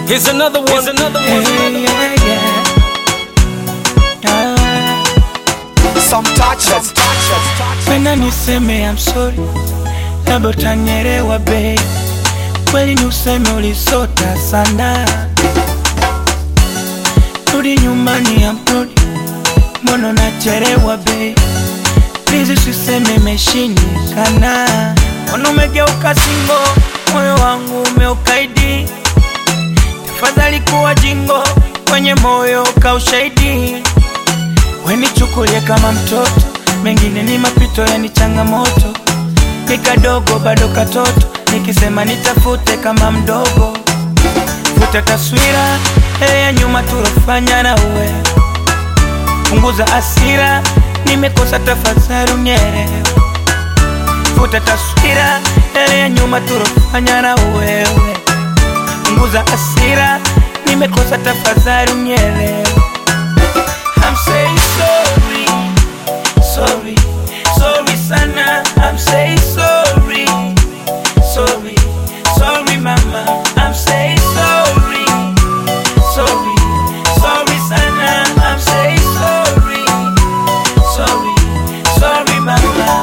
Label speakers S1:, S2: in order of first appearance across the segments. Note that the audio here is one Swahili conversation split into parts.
S1: Here's another one. Here's another one.
S2: Hey, yeah, yeah. Ah,
S3: Some touches.
S2: Penda niseme I'm sorry, labda utanielewa babe. Kweli ni useme ulisota sana, rudi nyumbani I'm sorry, mbona nachelewa babe. Please usiseme imeshindikana, mbona umegeuka singo, moyo wangu umeukaidi. Tafadhali kuwa jingo, kwenye moyo ka ushahidi wenichukulie kama mtoto, mengine ni mapito, yani changamoto. Ni kadogo bado katoto, nikisema nitafute kama mdogo. Futa taswira ile ya nyuma tulofanya na uwe, punguza asira, nimekosa tafadhali unielewe. Futa taswira ile ya nyuma tulofanya na wewe, punguza asira, nimekosa tafadhali unielewe. I'm saying sorry, sorry, sorry sana. I'm saying sorry, sorry, sorry mama. I'm saying sorry, sorry, sorry sana. I'm saying sorry, sorry, sorry mama.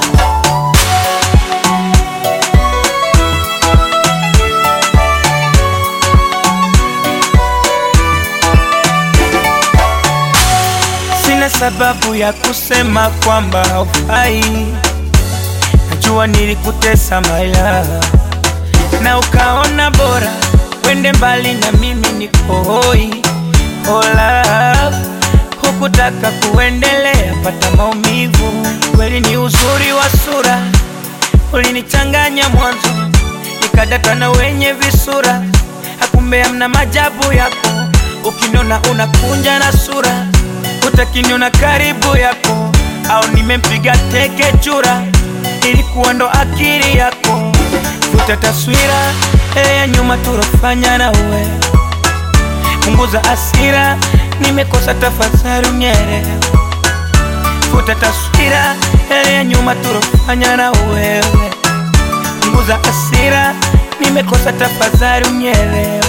S2: Sina sababu ya kusema kwamba haufai. Najua nilikutesa maila na ukaona bora wende mbali na mimi niko hoi. Oh love, hukutaka kuendelea, pata maumivu. Kweli ni uzuri wa sura, ulinichanganya mwanzo, nikadata na wenye visura, hakumbe amna majabu yako. Ukiniona unakunja na sura, utakiniona karibu yako, au nimempiga teke chura, ilikuwa ndo akili yako. Futa taswira ile ya nyuma tulofanya na uwe, punguza asira, nimekosa tafadhali unielewe. Futa taswira ile ya nyuma tulofanya na wewe, punguza asira, nimekosa tafadhali unielewe.